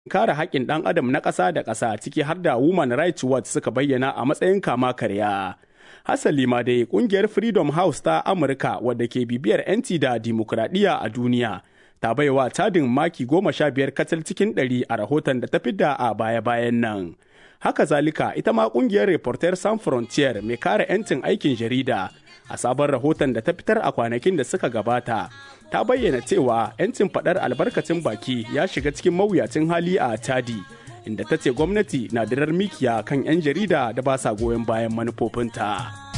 kare haƙƙin ɗan adam na ƙasa da ƙasa ciki har da Women Rights Watch suka bayyana a matsayin kama karya. Hasali ma dai ƙungiyar Freedom House ta Amurka wadda ke bibiyar 'yanci da dimokuraɗiyya a duniya ta baiwa tadin maki goma sha biyar kacal cikin ɗari a rahoton da ta fidda a baya-bayan nan. Haka zalika ita ma ƙungiyar Reporter Sans Frontier mai kare 'yancin aikin jarida a sabon rahoton da ta fitar a kwanakin da suka gabata ta bayyana cewa 'yancin faɗar albarkacin baki ya shiga cikin mawuyacin hali a Chadi, inda ta ce gwamnati na dirar mikiya kan 'yan jarida da ba sa goyon bayan manufofinta.